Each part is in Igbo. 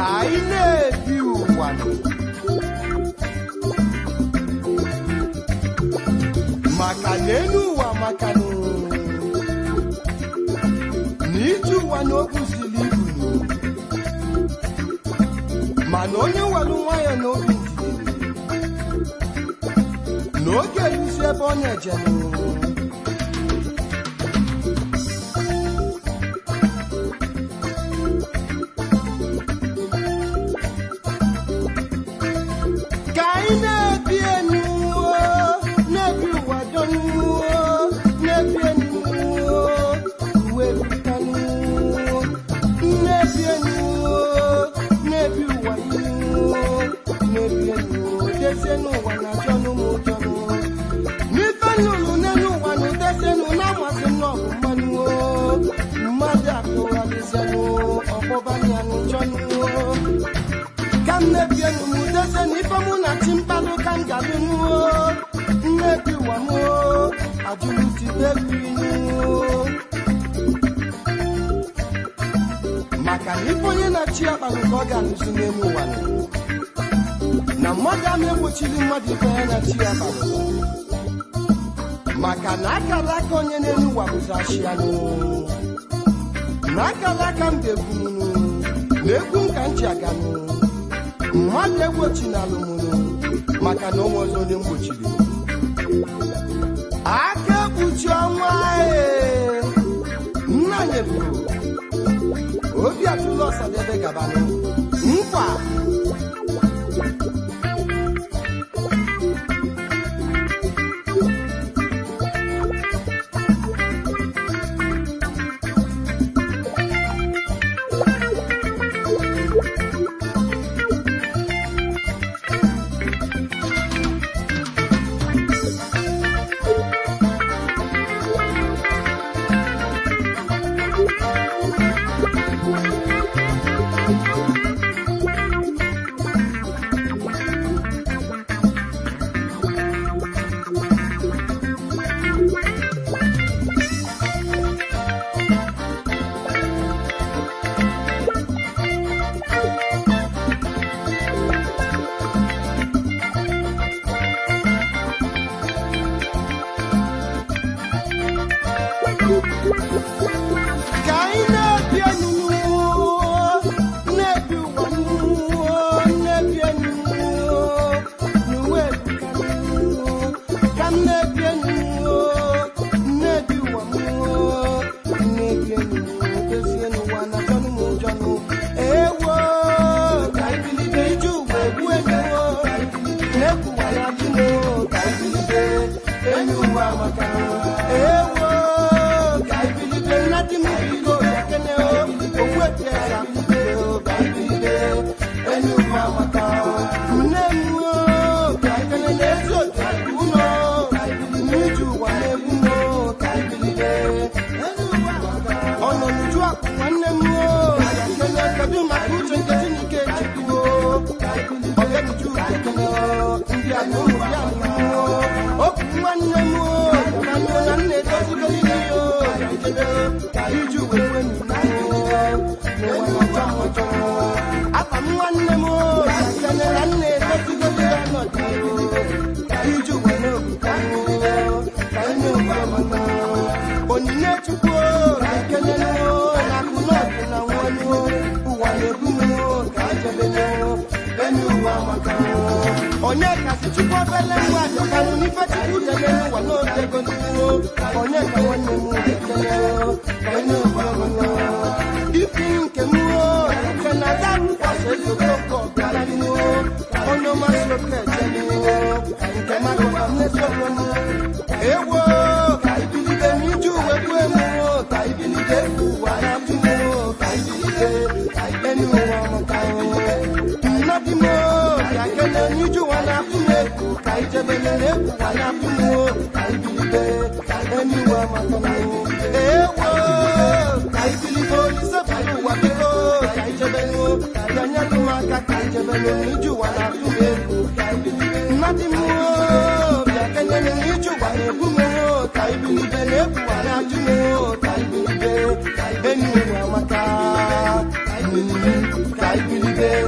ka anyị na-ebi ụwa maka na elu ụwa maka na ije ụwa na okwu siri ibu mana onye nwere nwayọ na obi ndidi na oge eruzi ebe ọ na-eje ka anyị na-ebi enu na-ebi ụwa donu na-ebi enu uwe butanu na-ebi enu na-ebi ụwa inu na-ebi enu dezie n'ụwa na jọnụ m ụjọnụ n'ife nnụnụ n'elu ụwa na udesienu na-amasị m n'ọgụ mmanụ mmadụ akụgharịzienụ ọgbọbanyanụ jọnụ ka m mebienu m udeze na ife mụ na chi mkpalụ ka m ga-alụnuo mmebi ụwa m ajụlụtibebinu maka na ife onye na-achị ya kpalụ ka ọ ga-alụzi n'elu ụwa nọ. na mmadụ ama egbochiri mmadụ ife ya na-achị ya kpalụ maka na akara aka onye n'elu ụwa bụzi achịanụ na akara aka m ga-egbununu na egwu m ka m ji aganụ mmadụ egbochina alụmụnụ maka na onwe ọzọ onye mgbochiri aka ekpuchi ọnwa ee nna nyeburu obi atụla ọsadebe gabanụ nkwa ka anyị na-ebi enu na-ebi ụwa na-ebi enu n'uwe ka m na-ebi enu na-ebi ụwa na-ebi enu dozie n'ụwa na jọnụ m jọnụ ewo ka anyị bilite ije ụwa egbu enu na-ekwuwa ya dịnụ ka anyị bilite enyi ụwa maka ewo ka anyị bilite nnadị m bigo ekene okwu eti eze akpụkpọ ka anyị bilite enyi ụwa maka nne m o, ka anyị kene n'ezi otu ụlọ n'iju ụwa na-egbu m o, ka anyị bilite ọ nọ n'uju akụ nwanne m o, ka anyị kene kedu maka uche nke Chineke chukwu ọbịanuju ekene ndị anyị ụmụ ya nụrụ okwu nwanne m o, ka anyị na nna edozigo ihe o ka iji wee wee apa m nwanne m o, ka kene na nna edozigo ihe ọnọdụ ka iji wee na-obuka ka anyị na-obuka onyinye chukwu o, ka kene na akụ n'ọdụ na nwanyị ụwa na-ebu m o, ka jebe enyi ụwa maka onye kasị chukwu obele nwa jọkanụ n'ife chukwu debe n'ụwa n'oge ego n'ihu onye ka nwanne m ekele ka onye ọbụla ipi nke m o nke na aga rụkwasị ezigbo nke ọbịara n'ihu onye ọmasị oke eje n'ihu nke mmadụ ka mmesoro m ewo ka ibilite n'iju uwe gbuo m o ka ibilite ụwa na atụ m o ka ibilite enyi ụwa maka nnadị m o ka kele n'iju ụwa na atụ m egwu ka ijebele n'egwu ụwa na atụ m o ka ibilite enyi ụwa maka m ewo ka ibilite olise bụrụ ụwa biko ka ijebele ya nyetụ m aka ka ijebele n'iju ụwa na atụ m egwu nnadị m o bịa kele n'iju ụwa na-egbu m o ka ibilite n'egwu ụwa na atụ m o ka ibilite enyi ụwa maka ka ibilite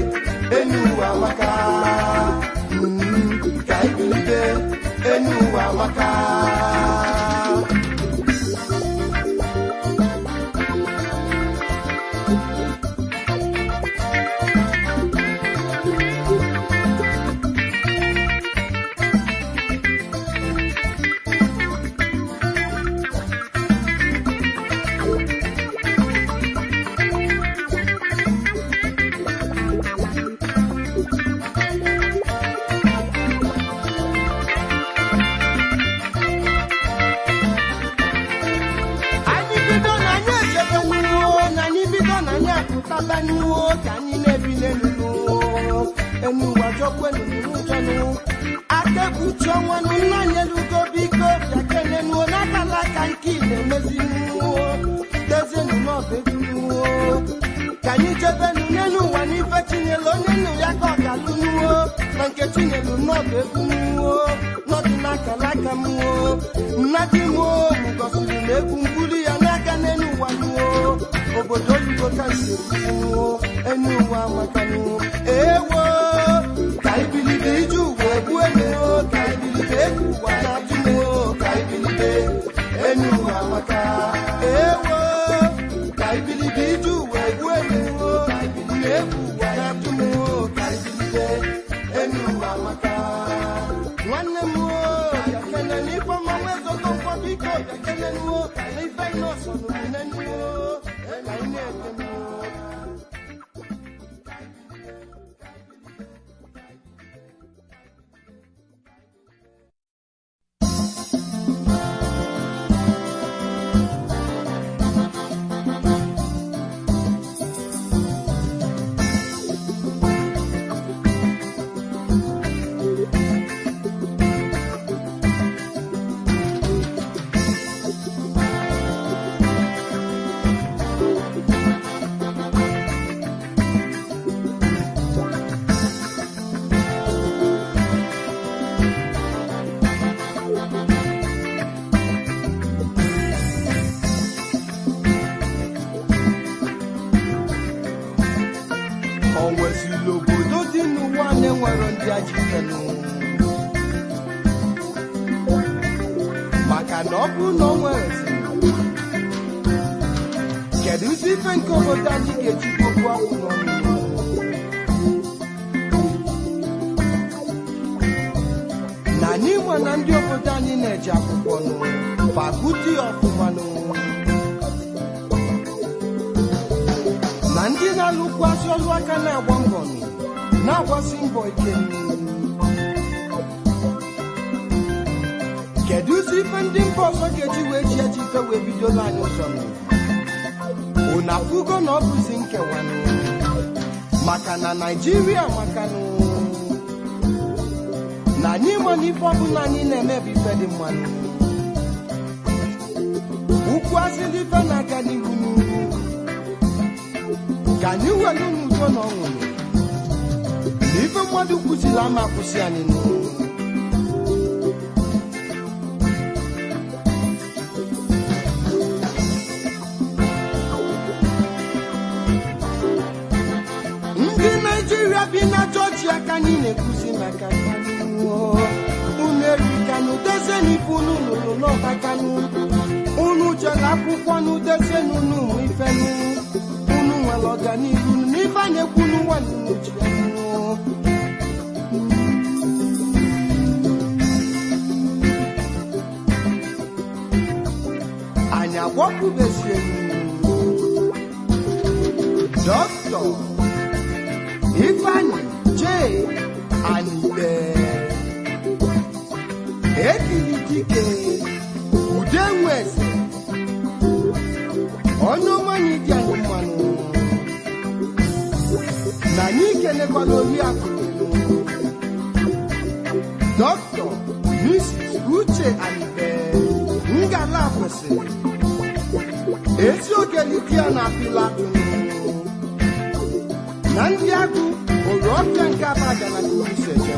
ka anyị na-ebi n'elu enu ụwa jọkwenu n'ụjọnụ aka ekpuchi ọnwa nụ nna anyị elugo biko bịa kenenuo n'akala aka nke ị na-emezinuo dezienu n'ọba egwunuo ka anyị jebenu n'elu ụwa n'ife chinyelu onye nnu ya ka ọ ga-alụnuo na nke chinyelu n'ọba egwunuo n'ọdị n'akala aka mụo nna di m mụ gosiri m egwu mbuli ya n'aka n'elu ụwa nuo obodo oyibo ka nseruo enu ụwa makanụ ewo ka ibilibe ije ụwa egbu enu ka ibilibe egwu ụwa na-atụ m ka ibilibe enu ụwa maka ewo ka ibilibe ije ụwa egbu enu ka ibilibe egwu ụwa na-atụ m ka ibilibe enu ụwa maka nwanne m bịa kene n'ife ọma nwezogo mkpọ biko bịa kene nuo n'ife nọọsụ nụmụne nuo ka anyị na-ete nuo o nwezili obodo dị n'ụwa na-enwero ndị ajitenụ maka na ọ bụ na o nwere kedu ụzọ ife nke obodo anyị ga-eji gbogbo akwụ n'ọnụ na n'inwe na ndị obodo anyị na-eji akwụkwọ nụ fakuti ọfụmanụ na ndị na-alụkwasị ọlụ aka na-agba mbọ nụ, na-agbasi mbọ ike nụ. kedu ụzọ ife ndị mba ọzọ ga-eji wee chi echife wee bidola anyị ụzọ nụ unu afụgo na ọ bụzi nkewa nụ maka na naijiria makanụ na anyị ma na ife ọbụla anyị na-eme bụ ife dị mmanụ ukwu asịla ife na-aga n'ihu n'ihu ka anyị welu n'udo na ọṅụ na ife mmadụ kwụsịrị ama akwụsị anyị n'ụlọ ndị naijiria bi na jọjia ka anyị na-ekwuzi maka kanụ unu erikanụ dezenipụ unu lụrụ n'ọbakanụ unu jere akwụkwọ n'udezenu n'ụmụ ifenụ unu nwere ọganihu n'ife a na-ekwu n'ụwa n'uchi anyị agwọkwubezie dọkịta ifeanyị jee anyịbe ekiri dike ude nweze onye ọmanyị dị anyị mmanụ na anyị kelekwala oriakụ dọkịta mrs uche anyịbe ngala kwesịrị ezi ogeliti ya na pilatụ na ndị agụ hụrụ ọbịa nke abagana kurusejem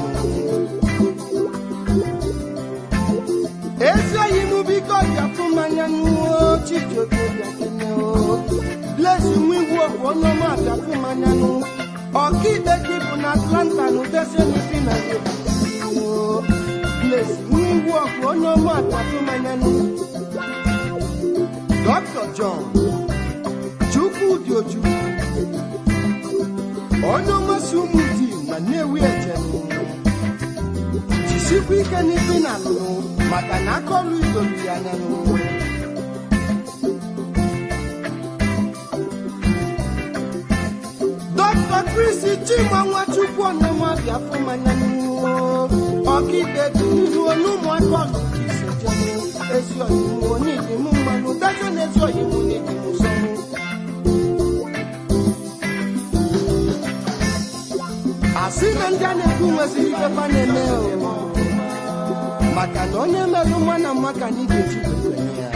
ezi oyi m biko bịapụ mmanya n'uo chijioke bịakeneo blesi nwa igwu ọgwụ onye ọma bịapụ mmanya nụ ọkaikpe gị bụ na atlanta na udesenipi na blesi nwa igwu ọgwụ onye ọma bịapụ mmanya nụ dr john chukwudị ojukwu onye ọmasị ụmụ di na nnewi ejem jisikwa ike n'ife na alụnụ maka na aka ọrụ idolu ya anya n'ụwa dọkịta Chris Chima Nwachukwu ọnụma bịafụ mmanya n'ụwa ọkaikpe dị n'ihu onye ụmụaka ọlụ ka isi jem ezi ọyịmụ onye idim mmanụ dacha na ezi ọyịmụ na idim sọnụ asị na ndị a na-ekwu nweziri ikpefa na-eme o maka na onye merụ nwa na mma ka anyị ga-eji were ya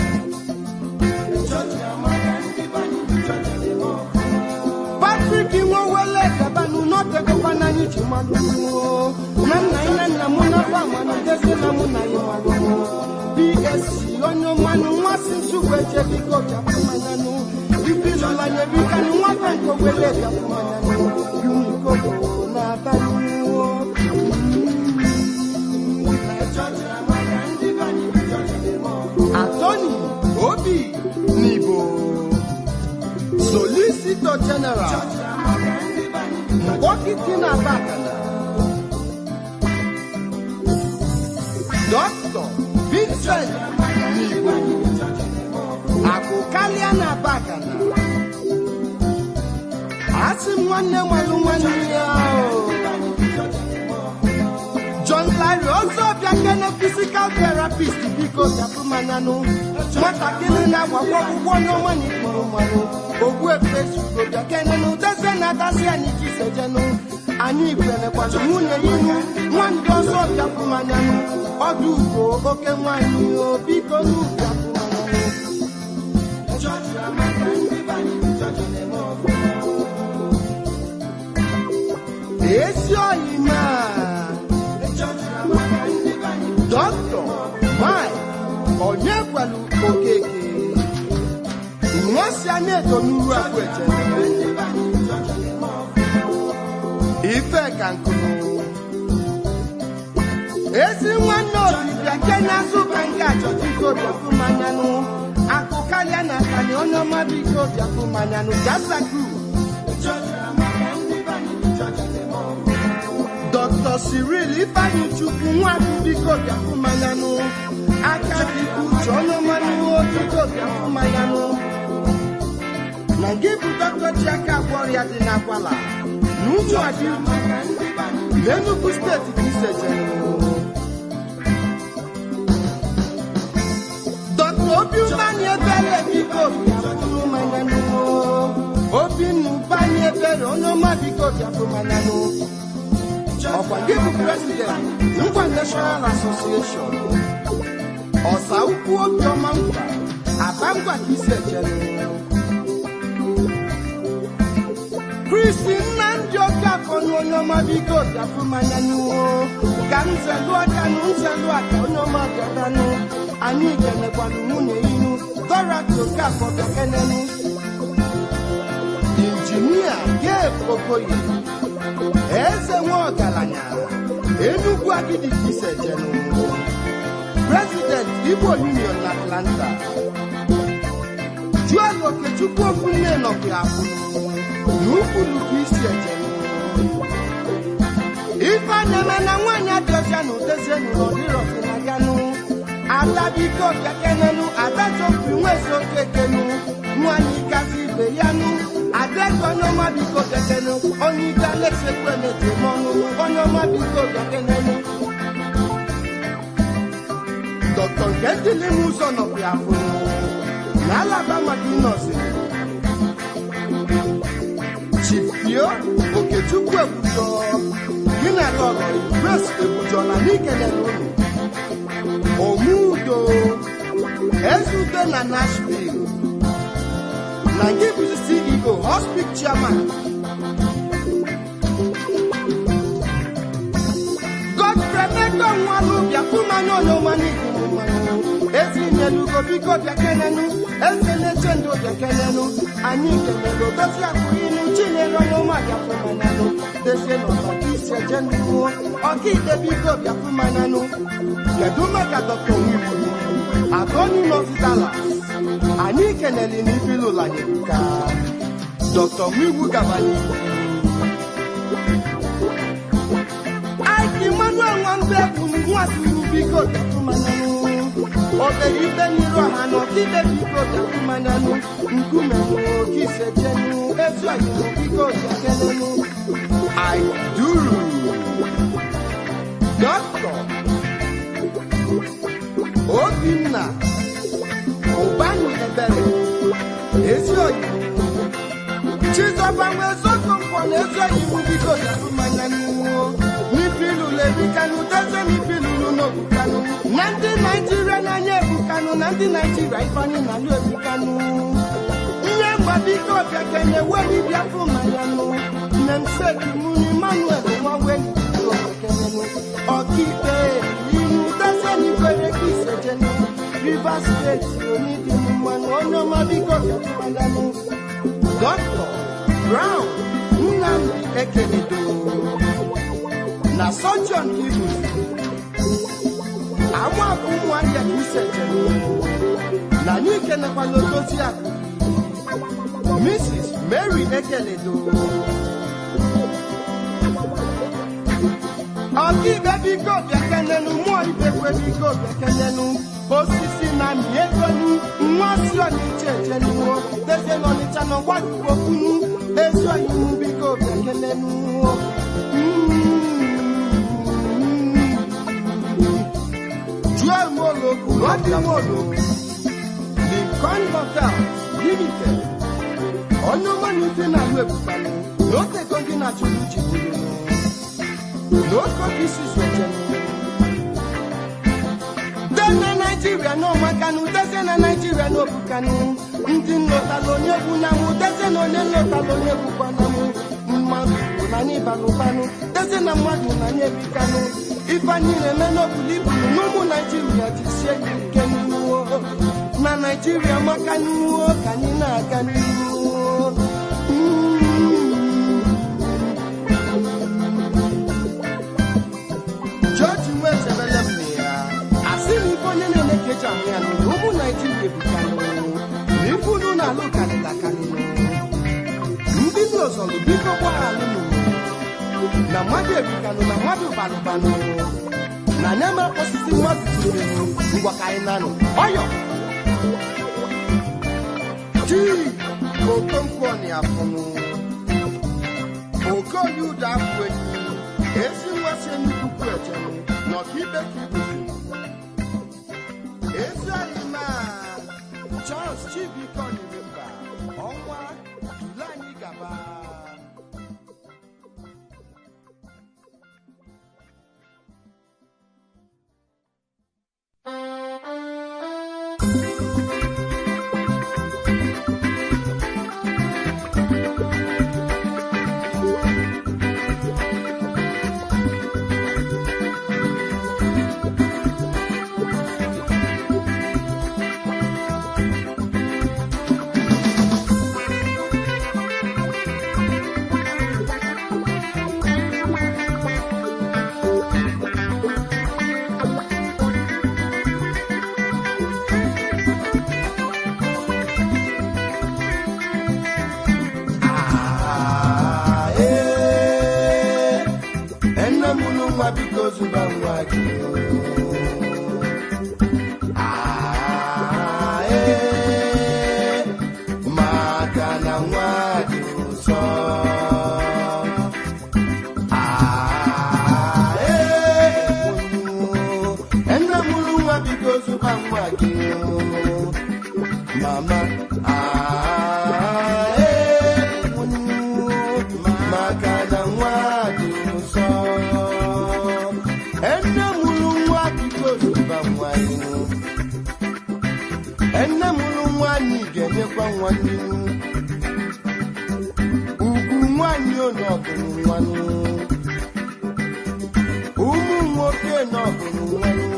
Patrick nwewele gabanụ n'otegokwa na anyị ji mmadụ na nna anyị na nna m n'afọ amanụ dezi na mụ na ya mmadụ BSc onye mmanụ nmasị nsogbu eche biko bịapụ manyanụ ibilụla nyebikanụ nwata nke wele bịapụ manyanụ yumikobo na abalị Attorney Obi Nibo Solicitor General Mkpọkịtị na Abakana Dr. Vincent Nibo Akụkalịa na Abakana Asị m nwanne nwalụ nwanne ya o. John Larry ọzọ bịa kene physical therapist biko bịapụ manyanụ nwatakịrị na-agbakwa ọgwụgwọ n'ọnwa na ikpuru mmanụ ogbu efe sugo bịa kene na udeze na-adasị anyị chisejenụ anyị kwenekwana nwunye ihu nwandị ọzọ bịapụ manyanụ ọdụ ugbo oke nwanyị o biko n'ụbịapụ manyanụ ezi oyi maa Dọkịta Mike onye gwelu okeke nwasi anya eto n'uru agwete ife ka nkụnụ ezi nwanne obi bịa kenya zụka nke achọta iko bịafụ manyanụ akụ karịa na akani onye ọma biko bịafụ manyanụ jasaku Dr. Cyril Ifeanyi Chukwu nwakwu biko bịafụ manyanụ aka dịkwa uche onye ọmanụ biko bịafụ manyanụ na gị bụ dọkịta ji aka agwọ ọrịa dị n'akwala na ụmụ adị n'Enugu steeti ka isejere Dr. Obi Ụbanị ebere biko bịafụ manyanụ Obinna Ụbanị ebere onye ọma biko bịafụ manyanụ ọkwa gị bụ president ngwa national association ọsa ukwu obiọma nkwa aba ngwa ka isi ejere kristi nnamdị okafọ na onye ọma biko bịafụ mmanya n'ihu ka nzelu aka nụ nzelu aka onye ọma bịatanụ anyị kenekwanụ nwunye ihu dorati okafọ bịakenenụ injinia gabe okoye eze nwe ọgaranya enugwu agidi ka isejenu president igbo union na atlanta juel okechukwu ofunne nọkwa afụ na ukwulu ka isi ejenu ife na-eme na nwaanyị adịọcha na udezienu n'ọdịrọfinaganụ ada biko bịakenenu ada chọpụ nwezi okekenu nwaanyị kasị ibe ya nụ adego onye ọma biko bịakenenu onye ike alexekwu emeje n'ọnụ onye ọma biko bịakenenu dọkịta nke dịlị m ụzọ nọkwa afụ na alaba maka ịnọzi chipio okechukwu ebujo gị na lọrọ grace ebujola n'ikelere unu omudo ezute na nashville na gị bụ ceo hospital chairman godfrey meko nwanụ bịakwumanya onyeọmana ikwu mmanụ ezinyelugo biko bịakenenu eze na-eche ndụ bịakenenu anyị kelere odozi akwụinu chinyere onyeọma bịakwumanyanụ dezie n'ọtọka isi eje ndụ ọkaide biko bịakwumanyanụ kedu maka dọkta onwiwu atọni nọzidala anyị keneli n'ibilụlanyebuka dọkta onwiwu gabanye Ike Emmanuel Nwambe bụ nwasuru biko bịakwumanyanụ obere ibe n'iru ọha na ọkaide biko bịakwumanyanụ nkume nwoke ise jenu ezu ọyịmụ biko bịakenenu aiduru dọkịta obinna ụbanụ ebere ezi ọyịmụ chizọba nwe ezogo mkpọ na ezi iwu biko zụrụ mmanya n'iwu n'ifilulu ebikanụ teze n'ifilulu n'obukanụ na ndị naijiria n'anya ebukanụ na ndị naijiria ifeanyị na alụ ebukanụ ihe mgba biko bịa kenye weni bịafụ mmanya nụ nemsekimuni manuel nwawenibiko kekenenụ ọkaikpe inu teze n'ikwere ka isejenu rivers steeti onidi mmanụ onye ọma biko bịafụ mmanya nụ dọkịta brown nnamdi ekeledo na sọjọn ibu amụakụ ụmụahịa ka isejenu na anyị kenekwala odozi akụ mrs mary ekeledo ọkaikpe biko bịakenenu mmụọ ibekwe biko bịakenenu osisi na miegonu nwa si ọnịcha ejenuo teze n'ọnịcha na ọgbadukwokunu ezi oyiwu biko bịakenenu juel moloku rọdi moloku lincoln hotel limited onye ọmanụ dị na alụ ebukanu n'otego gị na chukwu jigburu n'oke oge isi swechenu dena naijiria n'ọmakanụ deze na naijiria n'obukanụ ndị nlọtala onye bụ na mụ deze na onye nlọtala onye bụkwana mụ mmadụ bụ na anyị balụbanụ deze na mmadụ na anyị ebikanụ ife anyị na-eme n'obulu ibulu n'ụmụ naijiria jisie ya ike n'ihu na naijiria maka n'ihu ka anyị na-aga n'ihu George nwechebele m ya asị na ife onye na-eme ka eji ahụ ya nụ na ụmụ naijiria ebukanụ na ife unu na-alụ karịtakarịnụ ndị n'ozọlụ biko gbaghalụnụ na mmadụ ebukanụ na mmadụ balụbanụ na anya ma osisi mmadụ tirenụ ngwa ka anyị nanụ ọyọ ji okonkwo afụnụ okoye ụda afụ enyi ezi nwasị nnukwu ejenụ na ọkaikpe ka ibuzi ezi anyị ma charles chibike ọdịrịmba ọnwa dule anyị gaba Ah, eh, ene mụrụ nwa biko zụba nwa gị Ah, eh, maka na nwa dị ụsọ Ah, eh, ene mụrụ nwa biko zụba nwa gị mama ah, eh, maka na nwa dị nsọ ene mụrụ nwa biko zụba nwa inu ene mụrụ nwaanyị ga-enyekwa nwa n'ihu ugwu nwaanyị onye ọbụrụ nwanụ ụmụ nwoke na ọbụrụ nwanụ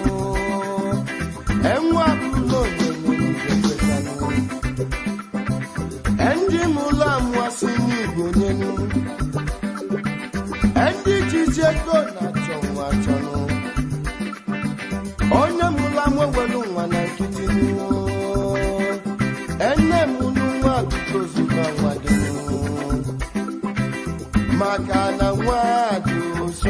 enwe abụrụla onyonyo ga-ekwetanụ ndị mụlụ amụasị n'igbo nyenu ndị jizi ego na-achọ nwa achọnụ onye mụlụ amụ ewelu nwa na nkịtị nụ ene mụlụ nwa biko zụba nwa gị nụ maka na nwa dị ụsọ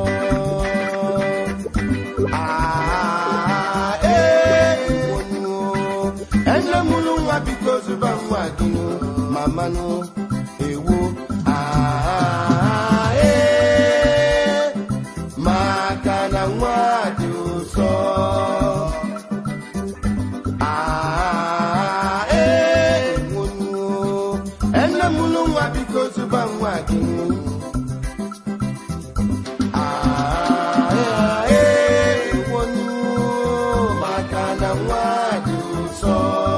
Ah, eh, onyo. ene mụlụ nwa biko zụba nwa gị nụ mamanụ ewo Ah, eh, maka na nwa dị ụsọ Ah, eh, onyo. ene mụlụ nwa biko zụba nwa gị nụ Ah, eh, ewonu maka na nwa dị ụsọ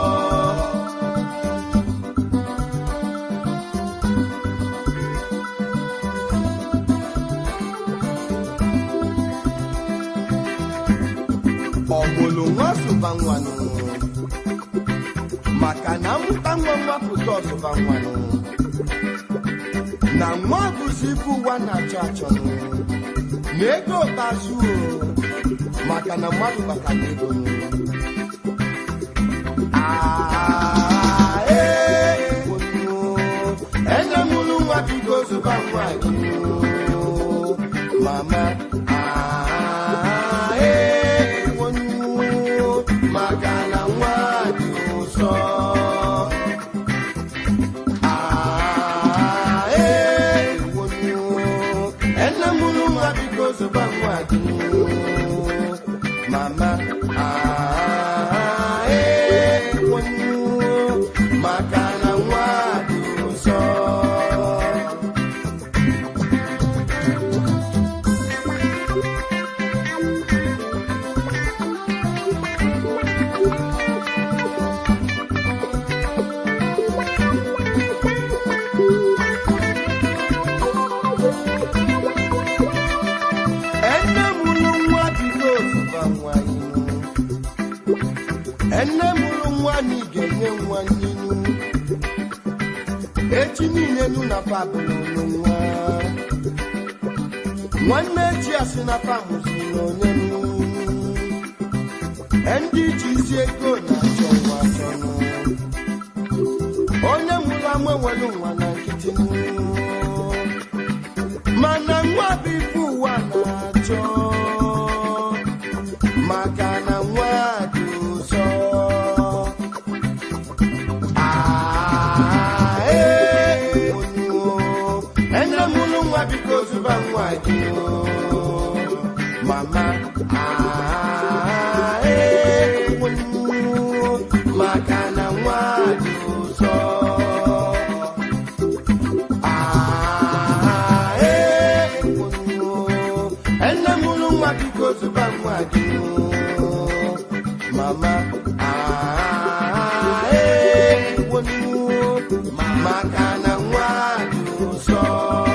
ọmụlụ nwa sụba nwanụ maka na mụta nwa nwapụta ọsụba nwanụ na nwa bụzi ibu ụwa na-achọ achọnụ na ego ụtazụ maka na mmadụ batara ego nụ. Ah, eh, ewonu, ene mụrụ nwa bido zụba nwa gị mama ah, eh, ewonu, maka na nwa dị ụsọ Ah, eh, ewonu, ene mụrụ nwa bido zụba nwa gị mama ah, eh, ewonu, maka na nwa dị ụsọ ene mụrụ nwa bido ozụba nwa inu ene mụrụ nwa na ị ga-enye nwa n'inu echi niile nụ na fabụlụ nwa nwanne echi asị na famụzi n'onye nụ ndị ji isi ego na-achọ nwa achọnụ onye mụrụ ama nwere nwa na nkịtị nụ mana nwa bụ ife ụwa na-achọ maka na nwa dị ụzọ Ah, eh, unu, ene mụrụ nwa biko zụba nwa gị mama ah, eh, unu, maka na nwa dị ụzọ Ah, eh, unu, ene mụrụ nwa biko zụba nwa gị mama ah, eh, unu, maka na nwa dị ụsọ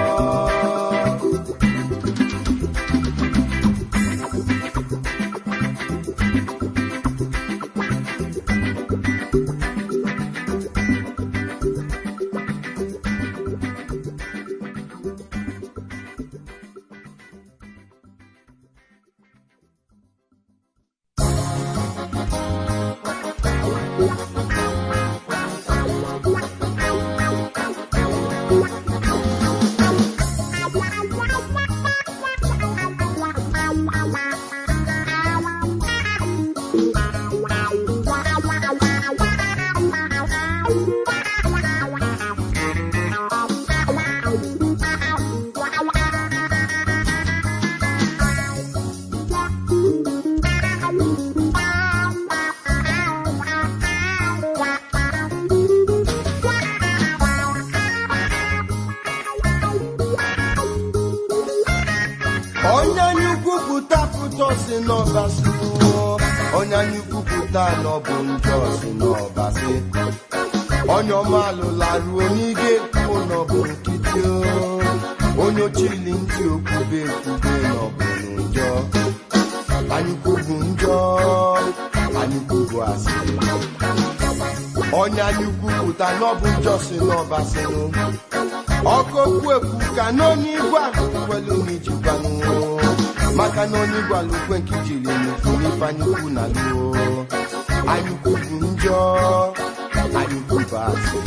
onye anyị kwupụta pụta si n'ọbasi onye anyị kwupụta n'ọbụ njọ si n'ọbasi onye ọma alụla ruo n'ige kwuo n'ọbụ nkịtị o. onye ochili ntị okwube ekwube n'ọbụ njọ anyị kwubu njọ anyị kwubu asị onye anyị kwupụta n'ọbụ njọ si n'ọbasịnụ ọkụ okwu ekwu ka n'onye igwe kwelu n'ijikwanụ maka na onye gwara ukwe nke jiri nnukwu n'ifeanyị ukwu na luo anyị kwubu njọ anyị kwubu asị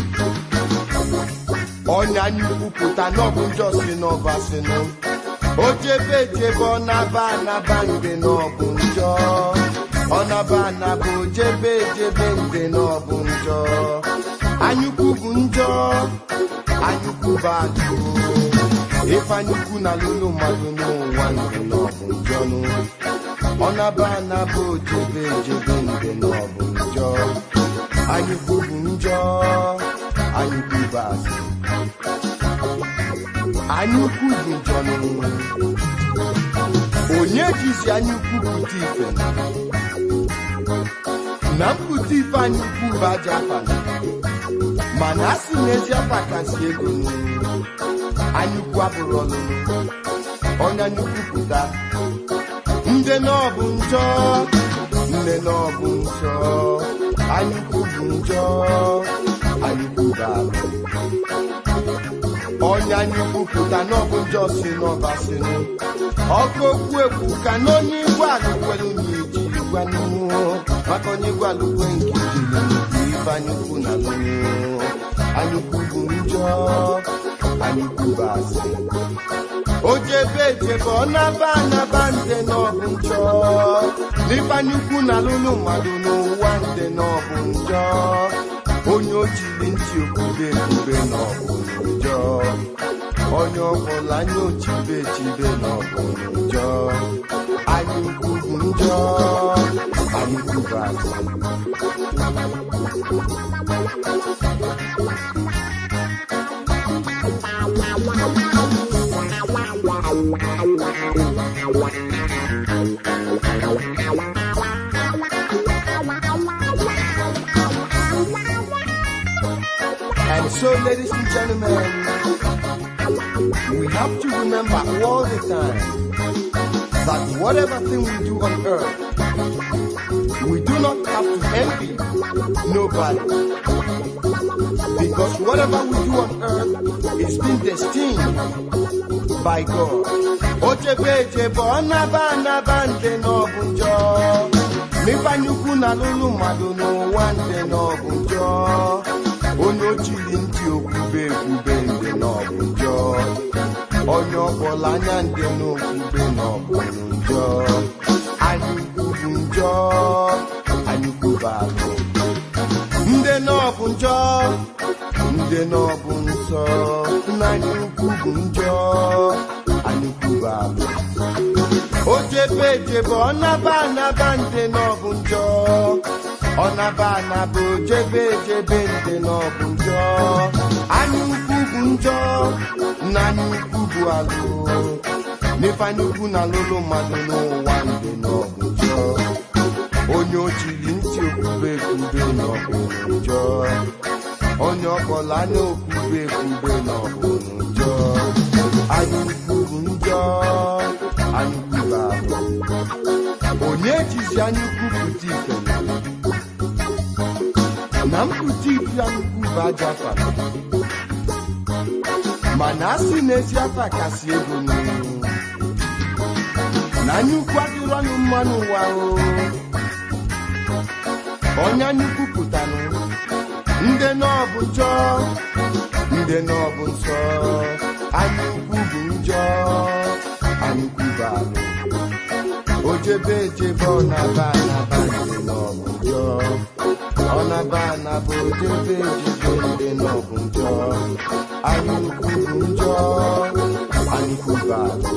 onye anyị kwupụta n'ọbụ njọ si n'ọbasịnụ o jebe ejebe ọ naba anaba nde n'ọbụ njọ ọ naba anaba o jebe ejebe nde n'ọbụ njọ anyukwu bụ njọ anyukwu bụ ajụ ife anyukwu na lụlụ mmadụ n'ụwa ndụ n'ọbụ njọ nụ ọ naba anaba o jebe ejebe nde n'ọbụ njọ anyukwu bụ njọ anyukwu bụ asị anya ukwu bụ njọ n'ụwa onye jizi anya ukwu pụta ife na mpụta ife anya ukwu bụ aja afa mana a sị na ezi afa kasị ego n'ụwa anya ukwu abụrụ ọlụlụ ọnya nnukwu pụta ndị n'ọbụ njọ nne n'ọbụ njọ anyukwu bụ njọ anyukwu bụ alụ ọnya anyukwu pụta n'ọbụ njọ si n'ọba sinụ ọkụ okwu ekwu ka n'onye igwe alụkwere onye iji gwa n'ihu maka onye igwe alụkwe nke jiri nnukwu ife anyukwu na lụnụ anyukwu bụ njọ anyukwu bụ asị o jebe ejebe ọ naba anaba nde n'ọbụ njọ n'ịbanye ukwu na lụlụ mmadụ n'ụwa nde n'ọbụ njọ onye o jiri ntị okwube ekwube n'ọbụ njọ onye ọbụla anya ochibe echibe n'ọbụ njọ anyị ukwu bụ njọ anyị ukwu bụ asị And so, ladies and gentlemen, we have to remember all the time that whatever thing we do on earth, we do not have to envy nobody. Because whatever we do on earth is been destined by God. Ochebe echebe ọ naba anaba nde n'ọbụ njọ. N'ịbanye ukwu na lụlụ mmadụ n'ụwa nde n'ọbụ njọ. onye ochiri ntị okwube ekwube ndị n'ọbụ njọ onye ọbụla anya ndị n'okwube n'ọbụ njọ anyị kwuru njọ anyị kwuru alụ ndị n'ọbụ njọ ndị n'ọbụ nsọ nna anyị ukwu bụ njọ anyị kwuru alụ o jebe ejebe ọ naba anaba ndị n'ọbụ njọ ọ naba anaba o jebe ejebe ndị n'ọbụ njọ anya ukwu bụ njọ na anya ukwu bụ alụ n'ife anya ukwu na alụlụ mmadụ n'ụwa ndị n'ọbụ njọ onye ochiri ntị okwube ekwube n'ọbụ njọ onye ọbụla anya okwube ekwube n'ọbụ njọ anya ukwu bụ njọ anya ukwu bụ alụ onye jizi anya ukwu pụta ife na mpụta ife anya ukwu bụ aja afa mana a sị na ezi afa kasị ego n'ihu na anya ukwu adịrọ ọnụ mmanụ ụwa o onye anya ukwu pụtanụ ndị n'ọbụ njọ ndị n'ọbụ nsọ anya ukwu bụ njọ anya ukwu bụ alụ o jebe ejebe ọ na-aba anaba ndị n'ọbụ njọ ọ na-aba anaba o jebe ejebe ndị n'ọbụ njọ anya ukwu bụ njọ anya ukwu bụ alụ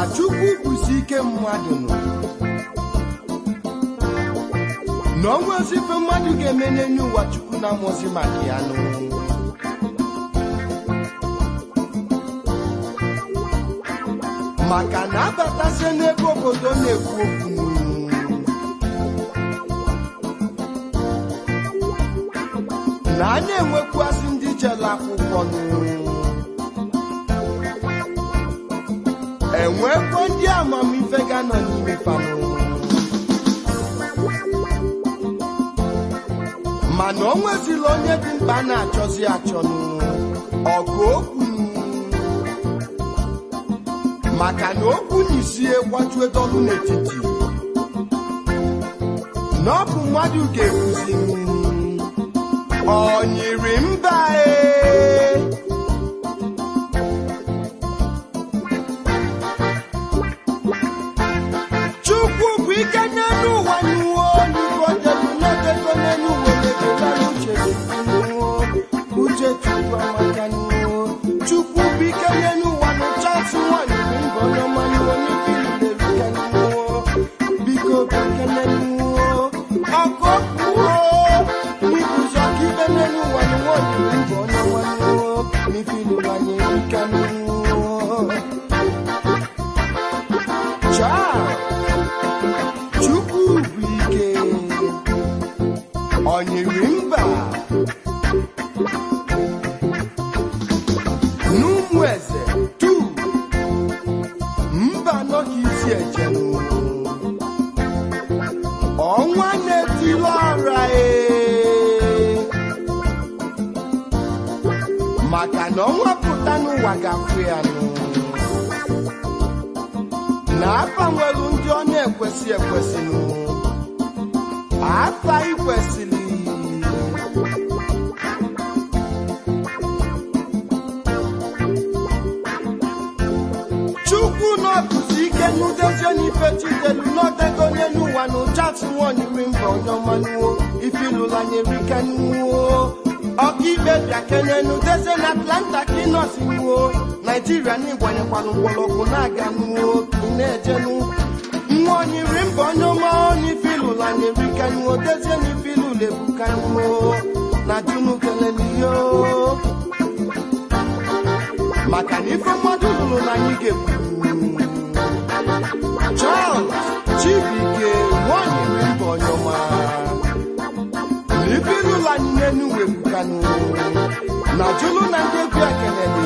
chukwu kwụsi ike mmadụ nọ na ọnwa ozi ife mmadụ ga-eme n'enye ụwa chukwu na-amụzi maka ya nụ maka na abatazie n'ebe obodo na-ekwu okwu na a na-enwekwasị ndị jere akwụkwọ nụ enwekwa ndị amamife ga-anọ n'ime fanụ mana o nwezila onye dị mkpa a na-achọzi achọnụ ọgụ okwu maka na okwu na isi gbajue dọlụ n'etiti na ọ bụ mmadụ ga-ekwuzi ọ nyiri mba ee chukwu bụ ike n'elu ụwa n'iwo n'igbo delu n'odego n'elu uwe na-edela uche n'iwo uche chukwu amaka n'iwo chukwu bụ ike n'elu ụwa n'ụchasị nwanyị bụ mbọ n'ọma n'iwo n'ibi ilerika n'iwo biko bụ ike n'elu uwo ọkụ okpuo n'ibuzi ọka ibe n'elu ụwa n'iwo nyiri mbọ n'ọma n'iwo n'ibi ilụlanye erika n'iwo Ciao! Chukwu bụ ike ọ nyere mba n'ụmụ eze tu mba nọ ka isi ejenu ọnwa na-etili ọra ee maka na ọnwa pụta n'ụwa ga-afụ ya nụ na afa nwere ndị ọ na-ekwesị ekwesị nụ afa ikwesịrị chukwu n'ọbụzi ike n'udezie n'ife chidelu n'odego n'elu ụwa na ụchatụ nwanyiri mba onye ọmanuwo ifilụlanyerika nuwo ọkaikpe bịa kenenu dezie na atlanta ka ịnọsi nuwo naijiria n'ịgbanyekwara mgbọrọgwụ na-aga nuwo ị na-ejenu nwa onyiri mba onye ọma n'ifilụlanyerika nuwo dezie n'ifilụlebuka nuwo na junu keleliyo maka na ife mmadụ lụrụ na anyị ga-ekwu Charles Chibuike nwanyere mba onyeọma na ife lụrụ anyị n'enu wepụkanụ na jụlụ na ndị egwu ekele dị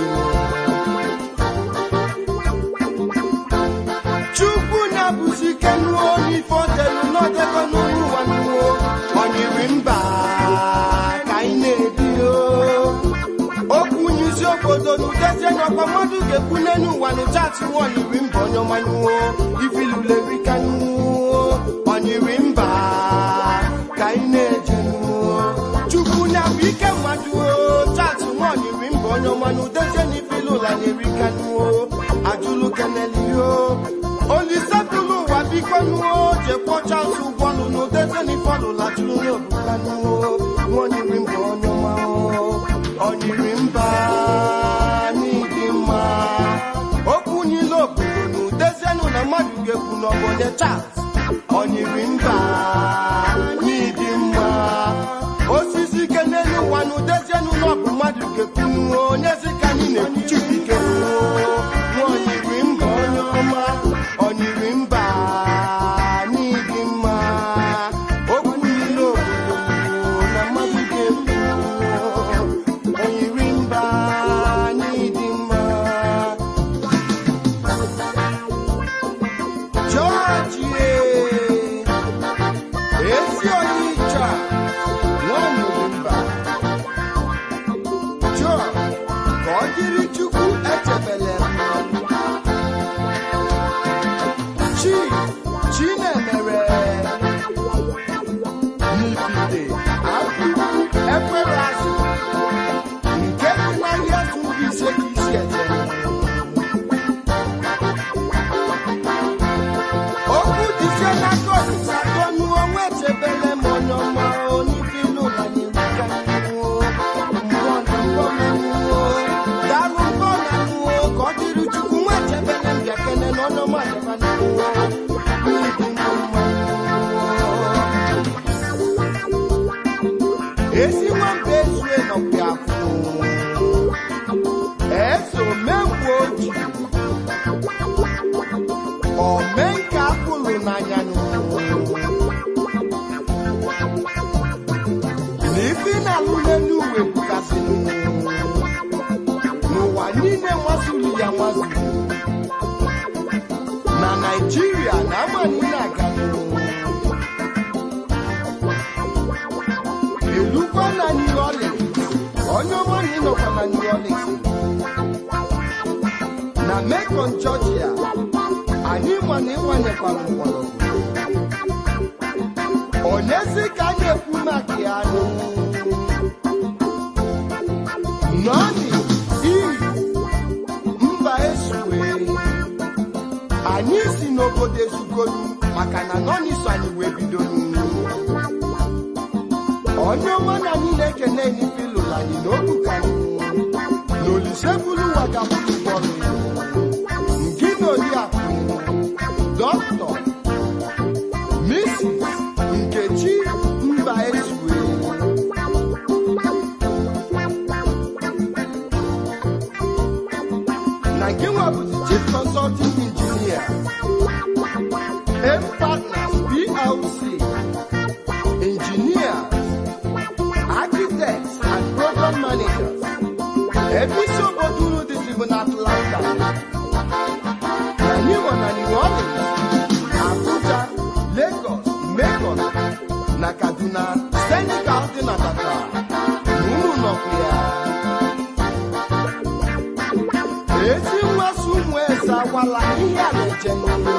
chukwu na-abụzi ike nuo n'ife odelu n'odego n'ụlọ ụwa nuo onyiri mba ka anyị na-ebi o okwu nyuzi obodo n'udezie n'ọkwa mmadụ ga-ekwu n'elu ụwa n'ụchatị nwa onyiri mba onye ọmanyuo ifilulerika nuo onyiri mba ka anyị na-eje nuo chukwu na-abụ ike mmadụ o chatị nwa onyiri mba onye ọma n'udezie n'ifilụla na-erika nuo ajụlụ kenelio olise tụlụ ụwa biko nuo jekwọcha nsụ ụgbọlụ n'udezie n'ifọlụla jụrụ n'obuka nuo nwa onyiri mba onye ọma o onyiri mba n'ịdị mma okwu niile obodo na udezienụ na mmadụ ga-ekwu n'obodo Charles onyiri mba n'ịdị mma osisi ike n'elu ụwa na udezienụ na ọbụ mmadụ ga-ekwu onye zi ka anyị na-ekwuchibike nwa onyiri mba onye ọma onyiri mba n'ịdị mma okwu niile obodo na mmadụ ga-ekwu onyiri mba n'ịdị mma Georgie ezi onye ịcha nwaanyị mba Joe ka ọ dịrị Chukwu echebele chi chinemere n'ipite akwụkwọ ekwere azụ nke dị n'ahịa zụrụ ise ka isi eje okwu dịzie n'aka ọsịsa dọnụ onwe echebele m onye ọma onibilu na nyerika mmụọ mmụọ na mgbomenwuo daalụ mbọ niile nwazuru ya nwazuru na naijiria na ama niile aga elukwa na new orleans onye ọma na ịnọkwa na new orleans na macon georgia anyị ma na ịgbanyekwara mgbọrọgwụ onyezi ka a na-ekwu maka ya nụ nọọnị iri mba esue anyị si n'obodo ezugolu maka na nọọnị so anyị wee bido onye ọma na anyị na-ekene n'ifilụlụ anyị na obuka na olise buru ụwa gagburu ụgbọrụ ngị na oriakụ dọkịta Mrs. Nkechi mba ezue na nke nwa bụ the chief consulting engineer M Partners PLC engineers architects and program managers ebe isi obodo unu dịzi bụ na Atlanta na New na New Orleans Abuja Lagos Macon na Kaduna Senegal dị na Dakar na unu nọkwa ya ezi mmasị ụmụ eze agwala ihe a na-eche n'ụlọ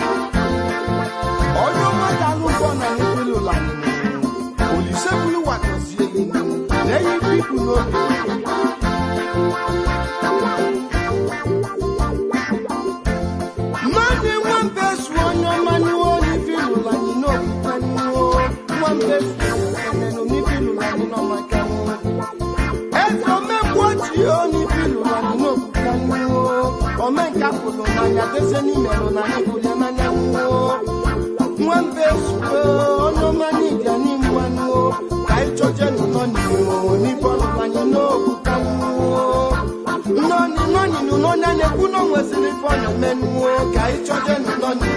onye ọma ga-alụ ụgwọ na nkwele ụlọ anyị olise bụrụ watozie ihu na eyi ibu ibu n'oge mmadụ nwambe su onye ọma n'iwe onye ife ịlụrụ anyị n'okwukwe n'iwe nwambe su enenu n'ife ịlụrụ anyị n'ọmaka n'iwe eze omegbu ochie onye ife ịlụrụ anyị n'okwukwe n'iwe omenka pụrụ n'anya dese n'imerụ na anyị bụrụ n'anya n'iwe nwambe su onye ọma n'ịbịa n'imgba n'iwe ka anyị chọjenu nọ n'iwe n'ife ọlụrụ anyị n'okwukwe n'iwe nnọni nnọni nu n'onye na-ekwu na o nweziri ife ọ na-eme nnuo ka anyị chọje nu nnọni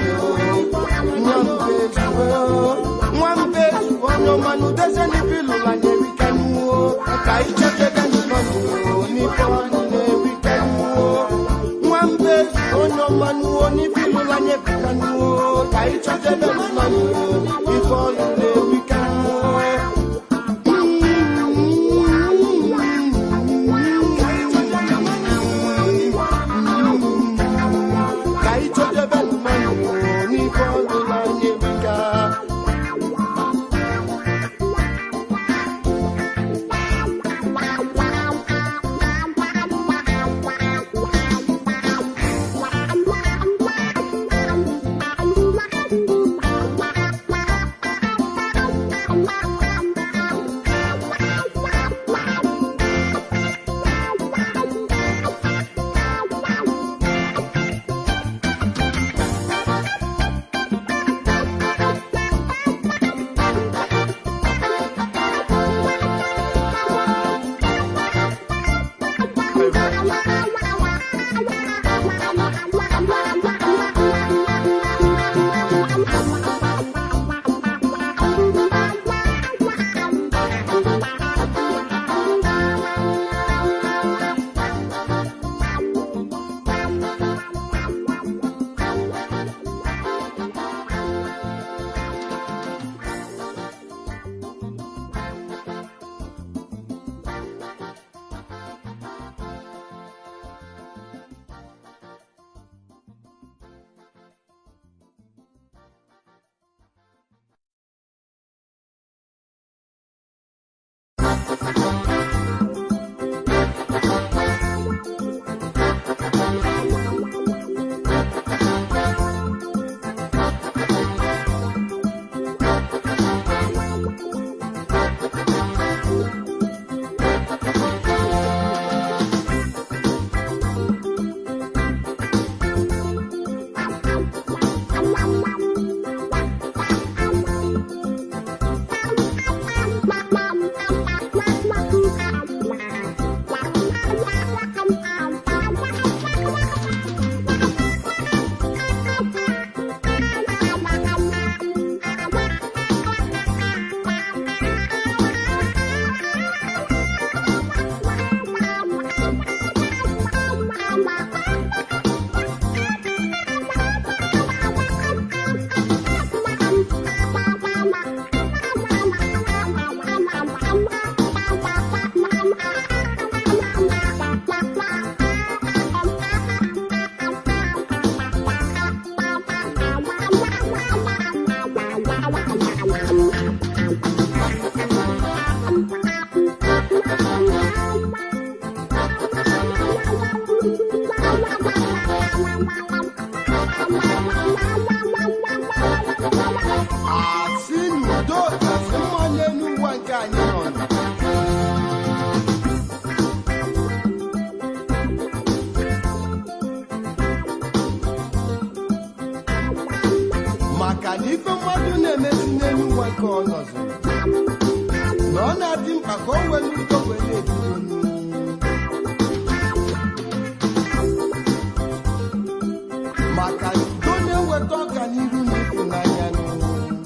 nwambe zuo onye ọmanụ deze n'ife ịlụrụ anyị erike nnuo ka anyị chọje ga nu nnọni n'ife ọ na-erike nnuo nwambe zuo onye ọmanụ n'ife ịlụrụ anyị erike nnuo ka anyị chọje ga nu nnọni ife ọ na-erike nnuo ka anyị chọdebe mmanụ n'ife ọlụla anyị erika asị n'udo kasị mma n'elu ụwa nke anyị nọ na maka na ife mmadụ na-emezi n'elu ụwa nke ọ nọzi na ọ na-adị mkpa ka o were udo wee na-ebido maka na udo na-eweta ọganihu na ịfụnanya n'ụwa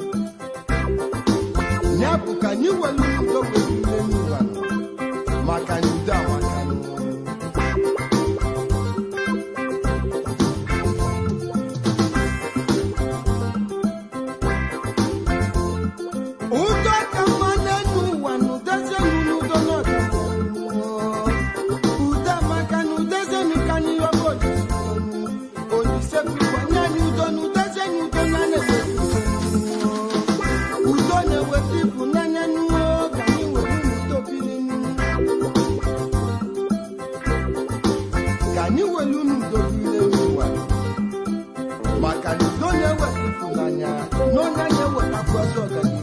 ya bụ ka anyị were udo wee bido n'ụwa maka na udo amaka n'ụwa udo ka mma n'elu ụwa na udezienu n'udo n'ọdịnihu udo amaka na udezienu ka anyị yọba olise olise bụkwa nye anyị udo na udezienu udo na na-eweta udo na-eweta ịfụnanya n'ụwa ka anyị were n'udo biri n'ụwa ka anyị were n'udo biri n'ụwa maka na udo na-eweta ịfụnanya na onye na-ewetakwa ezi ọganihu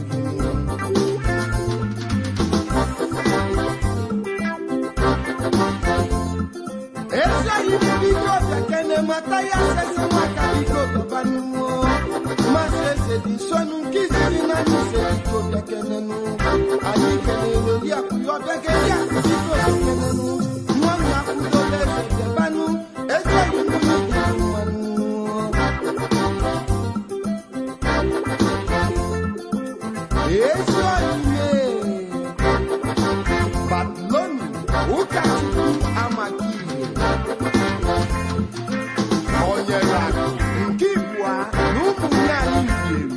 ezi anyị bụ biko bekene mata ya sesi maka biko gaba n'ụwa masị eze dị nsọnụ nke izizi na anyị ise biko bekenenụ anyị kelere oriakụ ya ọbịageli akụ biko bekenenụ nwa m na-akwụdola eze debanụ ezi anyị bụ biko mmanụ ezi oyiye babiloni ụkọchukwu amaka ihe onyere akụ nke ibua na ụmụnne anyị bieri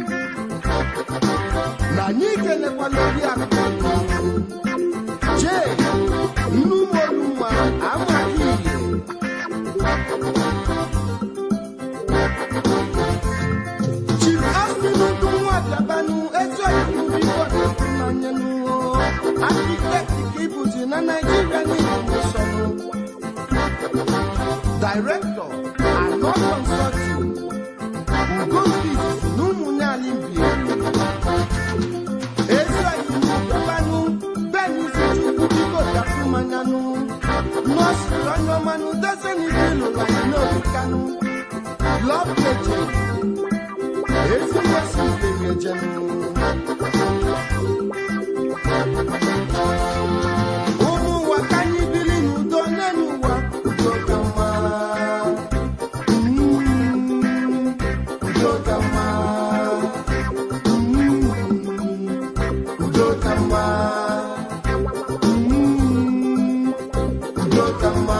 na anyị kelekwala oriakụ jee nnumoluma amaka ihe Chief Austin Udunwa Biabanu ezi oyibo biko n'anya n'ụwa architect ka ịbụzi na Nigeria niile nsọnụ Director Anọ Consulting Ugo Fizis na ụmụnne anyị bi ezi oyibo Biabanu Benizi Chukwu biko gafụ mmanya nụ nọọsụ onye ọma nụ dezeni ilu anyị n'obi kanụ Love Legend ezi mmasị nke njem ụmụ ụwa ka anyị biri n'udo n'elu ụwa udo ka mma Mm, udo ka mma Mm, udo ka mma Mm, udo ka mma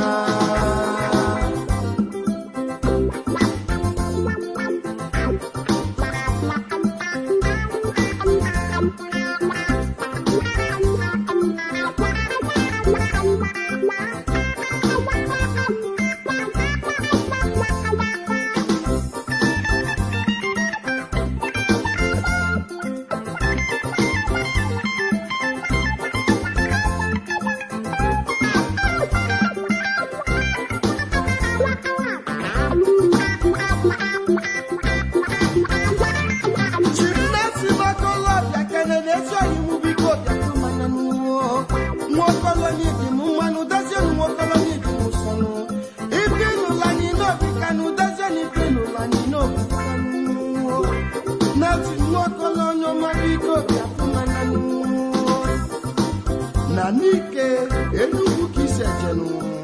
Chimnesi Makolobia kenere ezi oyiwu biko bịatụ mmanya n'ụwa nwaokolo n'idi m mmanụ dezienụ nwaokolo n'idi m sọnụ ibi n'ụlọ anyị n'obi kanụ dezienụ ibi n'ụlọ anyị n'obi kanụ neti nwaokolo onye ọma biko bịatụ mmanya n'ụwa na n'ike enugwu ka isi ejenụ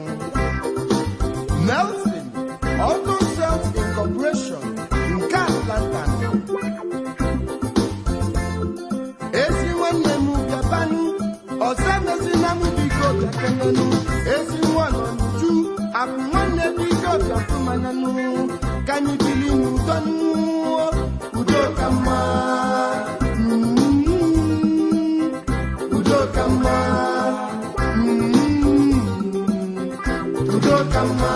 Nelson Auto Sales Incorporation nke Atlanta ezi nwanne m bịabanụ ọzọ emezina m biko bịakenenụ ezi nwa nọ n'uju abụ nwanne biko bịafụmananụ ka anyị bili n'udo n'ụwa udo ka mma Mm, udo ka mma Mm, ka mma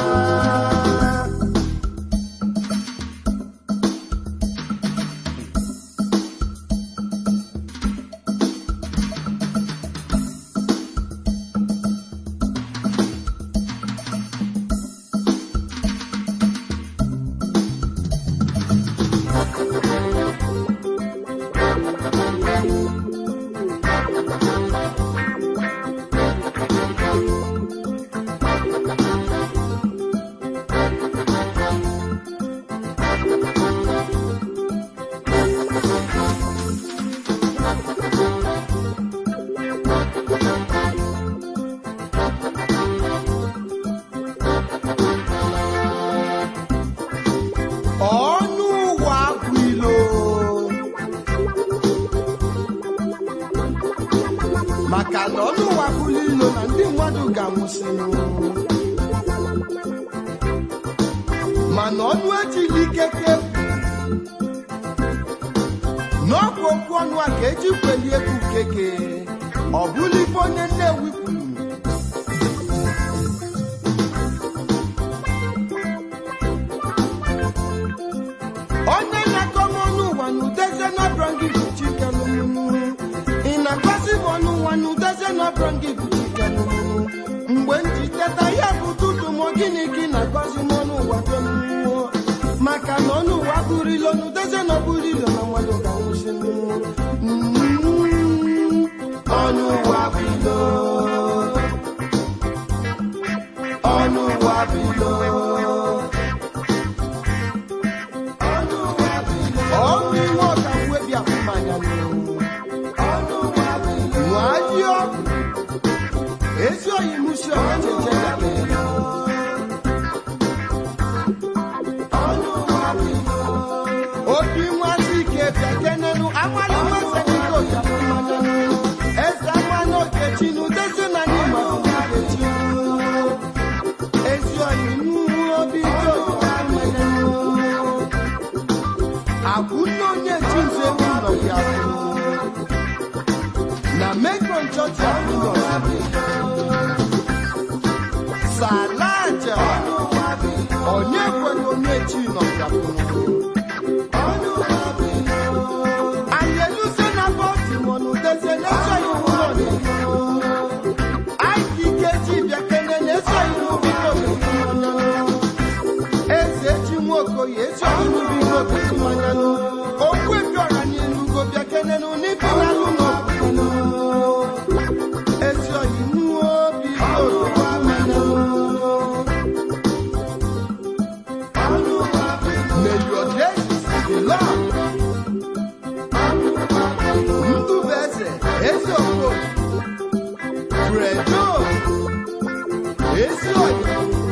ọnụ ụwa bụ ilo maka na ọnụ ụwa bụrụ ilo na ndị mmadụ ga-anwụsịnụ mana ọnụ ejila ikeke n'ọkụ okwu ọnụ a ka eji kwelie egwu keke ọ bụla ife onye nnewi kwuru onye na-akọ m ọnụ ụwa na udeze n'ọbụrụ gị bụ chikelụmụ ị na-akọzi m ọnụ ụwa na udeze n'ọbụrụ gị bụ chikelụmụ mgbe m ji teta ya bụ tutu m gịnị gị na-akọzi m ọnụ ụwa bịamụọ maka na ọnụ ụwa bụrụ ilo na udeze na ọbụrụ ilo na mmadụ ga-anwụsị ọnụ ụwa bụ ilo ọnụ ụwa bụ ilo ọnụ iwe ọka mwebi afụmanya nwanyị ọgwụ ezi oyi musi ọha cheche ya obi nwazi ike bịa kenenu amalị nweze dịka ojafụmanya eze amanụ okechi na udezi na anyị ma okechi ezi oyi mụ obi ike ojafụmanya akwụnne onye chinze ụlọ ya na mekron chọọchị akwụnọ salaja onye kwere onye chi nọ ya anyị eluze na bọtimọn dezie na-esoghị ụlọ anyị ike ji bịa kene na-esoghị n'ubiko eze ji nwokoye ezi ọhụrụ biko okechi mmanya okwu ebi ọra n'elugo bịa kenenu n'ibi n'alụ n'ọbụkwanụ ezi oyi nnuo obi okechi mmanya May your days be long. Ndubeze, ezi okoro, Fredo, ezi oyi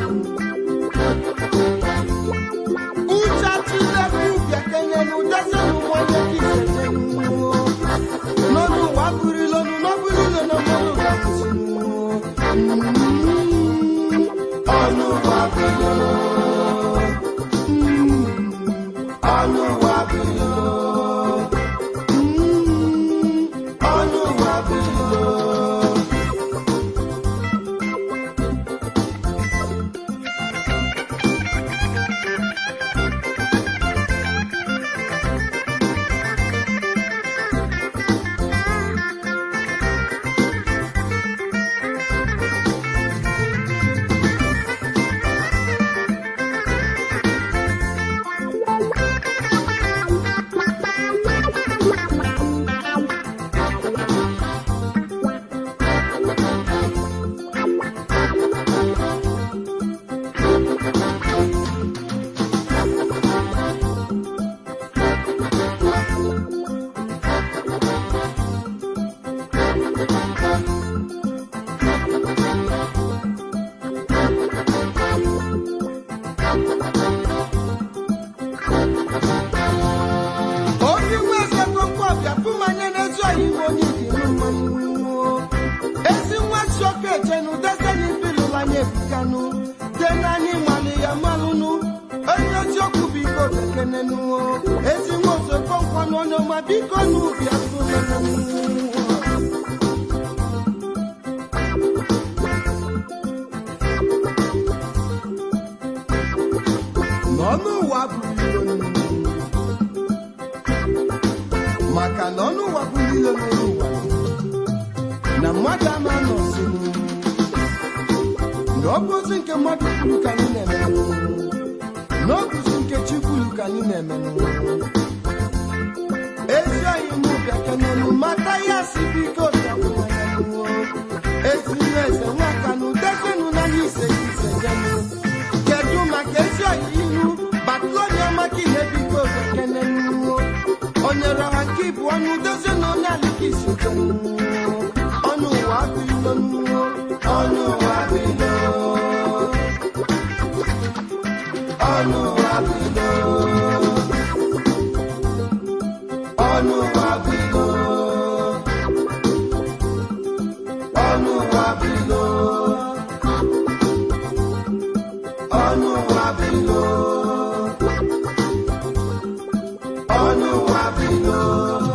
n'ọnụ ụwa bụrụ ilonu n'ọbụrụ ilo na mmadụ ga-akwụsị ọnụ ụwa bụ ilo ọnụ ụwa bụ ilo ọnụ ụwa bụ ilo obi nweze kokobịa fụmanye n'ezi oyibo onye ikiri mmanụ ezi nwa chioke chenu deseni bilụlanye ebukanụ de n'anya mmalị ya malụnụ onye eziokwu biko bekenenu ezi nwa ozokonkwanụ onye ọma biko n'ubi afụmanụ ọnụ ụwa bụrụ ilo maka na ọnụ ụwa bụrụ ilo n'elu ụwa na mmadụ ama nọzi na ọ bụzi nke mmadụ kwuru ka anyị na-eme na ọ bụzi nke chi kwuru ka anyị na-eme ezi anyị mụ bịakenenu mata ya si biko bịakwuo ezi nne eze nwaka na udezenu n'anya ise ise jenu kedu maka ezi anyị ihu batụonye maka ihe biko bịakenenu onye rọha nke ịbụ ọnụ udezenu onye alika isi jenu ọnụ ụwa bilo ọnụ ụwa bilo ọnụ ụwa bilo ọnụ ụwa bilo ọnụ ụwa bilo ọnụ ụwa bilo ọnụ ụwa bilo